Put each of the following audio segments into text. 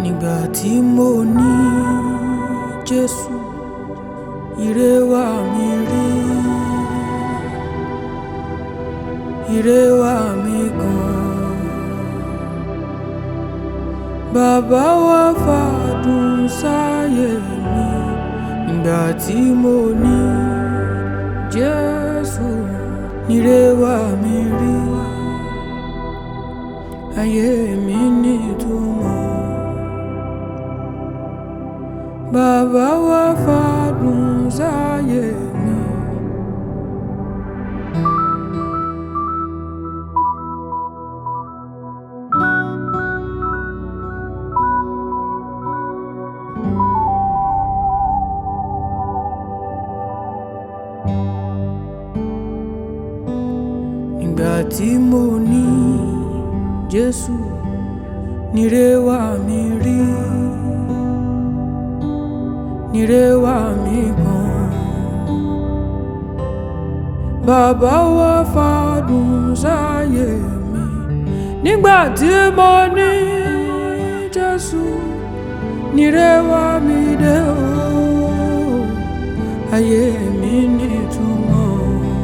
nígbà tí mo ní Jésù ire wá mi rí ire wá mi gan bàbá wa fàdùn sáyé mi nígbà tí mo ní Jésù ire wá mi rí ayé mi nítumọ̀ bàbá wa fàdùn sáyé mi. nígbà tí mo ní Jésù nire wá mi rí nire wá mi gan bàbá wa fàdùn sáyé mi nígbà tí mo ní Jésù nire wá mi dé o ayé mi nítumọ̀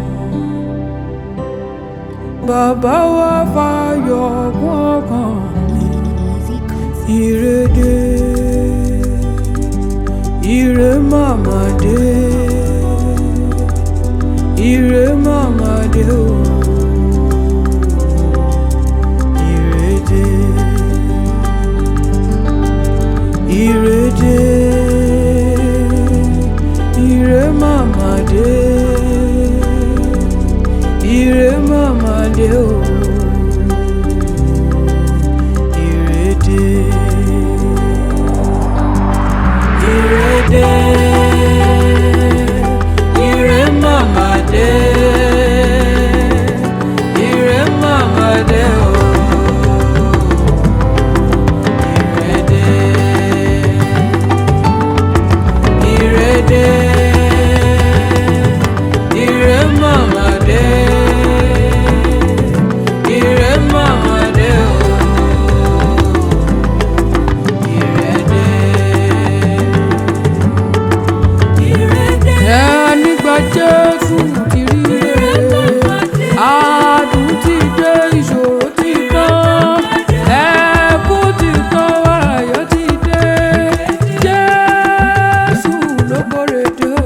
bàbá wa fàyọ̀ kún ọkàn mi ìrèdè ire màmá dé ire màmá dé o ìrèdè ìrèdè ire màmá dé ire màmá dé o ìrèdè ìrèdè ire màmá dé ire màmá dé o ìrèdè ìrèdè ire màmá dé ire màmá dé o ìrèdè. ẹ nígbà Jésù ti rí rere àádùn ti dé ìṣòro ti tán ẹkún ti tán ayọ̀ ti dé Jésù ló kórè dé o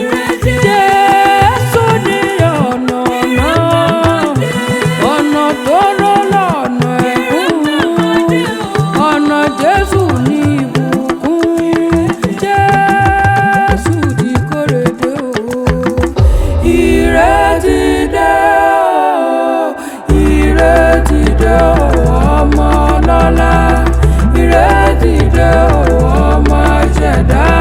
Jésù ní ọ̀nà náà ọ̀nà tó rọ́ lọ́nà ẹ̀kún ọ̀nà Jésù ní ìbùkún Jésù ti kórè dé o ire ti dé o ire ti dé o ọmọ lọ́lá ire ti dé o ọmọ ṣẹ̀dá